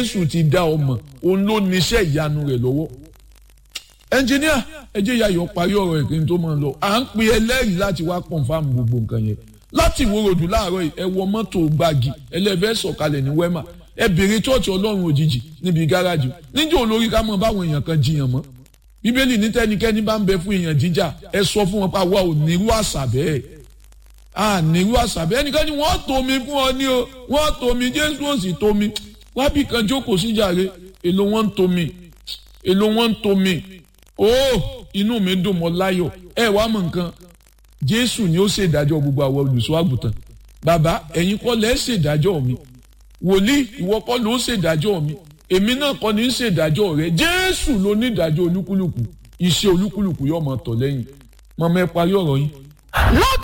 jésù ti dá ọmọ òun ló níṣẹ́ ìyanu rẹ̀ lọ́wọ́ ẹnjìníà ẹ jẹ́ yayọ̀ parí ọ̀rọ̀ ẹ̀ kí n tó máa lọ à ń pe ẹlẹ́rìí láti wá kọ̀ǹfàmù gbogbo nǹkan yẹn láti ìwòròdú láàárọ̀ yìí ẹ wọ mọ́tò gbági ẹlẹ́fẹ́ sọ̀kalẹ̀ ní wẹ́mà ẹ bèrè chọ́ọ̀chì ọlọ́run òjijì níbi gáràjì níjẹ́ olórí ká mọ̀ báwọn èèyàn kan jiyàn mọ́ bíbélì ní tẹ́nikẹ́ni bá ń bẹ fún èèyàn jíjà ẹ sọ fún wọn pa wá ò nírú àṣà bẹ́ẹ̀ à nírú àṣà bẹ́ẹ̀ nìkan ni wọ́n tó mi fún ọ ní o wọ́n tó mi jésù ò sì tó mi wábì kan jókòó síjàre èlò wọn ń tó mi èlò wọn ń tó mi ó inú mi dùn mọ́ láyọ̀ ẹ wá mọ̀ nǹkan jésù ni ó ṣèdájọ́ gbogbo àwọn olùṣọ́ àgùntàn bàbá ẹ̀yin kọ́ lẹ́ ṣèdájọ́ mi wòlíì ìwọ kọ́ ló ṣèdájọ́ mi èmi náà kọ́ ni ń ṣèdájọ́ rẹ jésù ló ní ìdájọ́ olúkúlùkù iṣẹ́ olúkúlùkù yóò máa tọ̀ lẹ́yìn mọ̀mọ́ ẹ parí ọ̀rọ̀ yín.